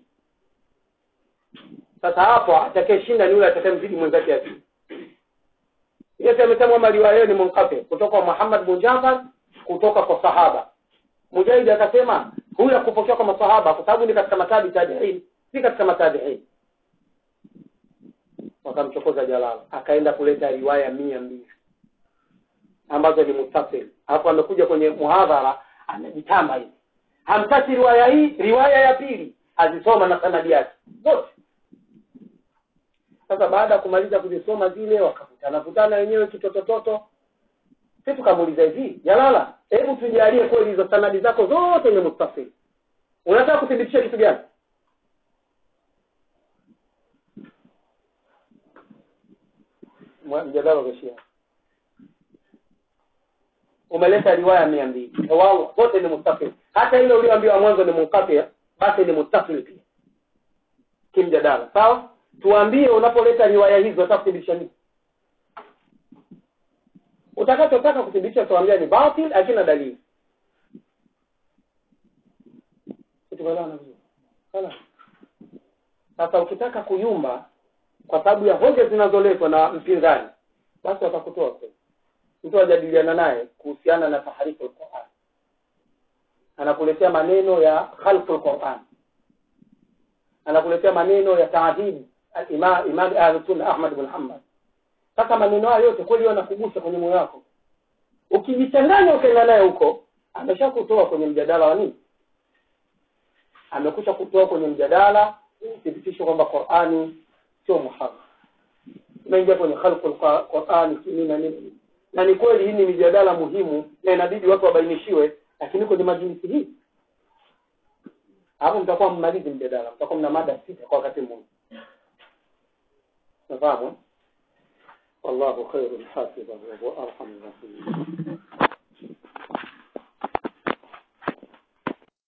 sasa hapo atakayeshinda ni yule atakayemzidi mwenzake akili Yesu amesema kwamba riwaya ni munqati kutoka kwa Muhammad bin Jafar kutoka kwa sahaba Mujahid akasema huyu akupokea kwa masahaba kwa sababu ni katika matabi tabi'in si katika matabi'in wakamchokoza Jalala akaenda kuleta riwaya mia mbili ambazo ni muttasil hapo amekuja kwenye muhadhara anajitamba hivi hamtaki riwaya hii riwaya ya pili azisoma na sanadi yake zote sasa baada ya kumaliza kuzisoma zile wakavutana vutana wenyewe kitotototo sisi tukamuuliza hivi Jalala hebu tujalie kweli hizo sanadi zako zote ni muttasil unataka kuthibitisha kitu gani mjadala ukishia umeleta riwaya mia mbili wao wote ni muttafil hata ile ulioambiwa mwanzo ni munqati basi ni muttafil pia kimjadala sawa tuambie unapoleta riwaya hizo unataka kuthibitisha nini utakachotaka kuthibitisha tuambia ni batil hakina dalili tumeelewana vizuri Sawa? sasa ukitaka kuyumba kwa sababu ya hoja zinazoletwa na mpinzani basi watakutoa kwenye mtu ajadiliana naye kuhusiana na taharifu alquran anakuletea maneno ya khalqu alquran anakuletea maneno ya taadhib imam imam ahlus-sunna ahmad bin hanbal sasa maneno hayo yote kweli yanakugusa kwenye moyo wako ukijichanganya ukaenda naye huko ameshakutoa kwenye mjadala wa nini amekusha kutoa kwenye mjadala thibitisho kwamba qurani sio muharram umeingia kwenye khalqul qurani nini na nini na ni kweli hii ni mijadala muhimu na inabidi watu wabainishiwe lakini kwenye majlisi hii hapo mtakuwa mmalizi mjadala mtakuwa mna mada sita kwa wakati mmoja nafahamu eh? wallahu khairul hafidhan wa huwa arham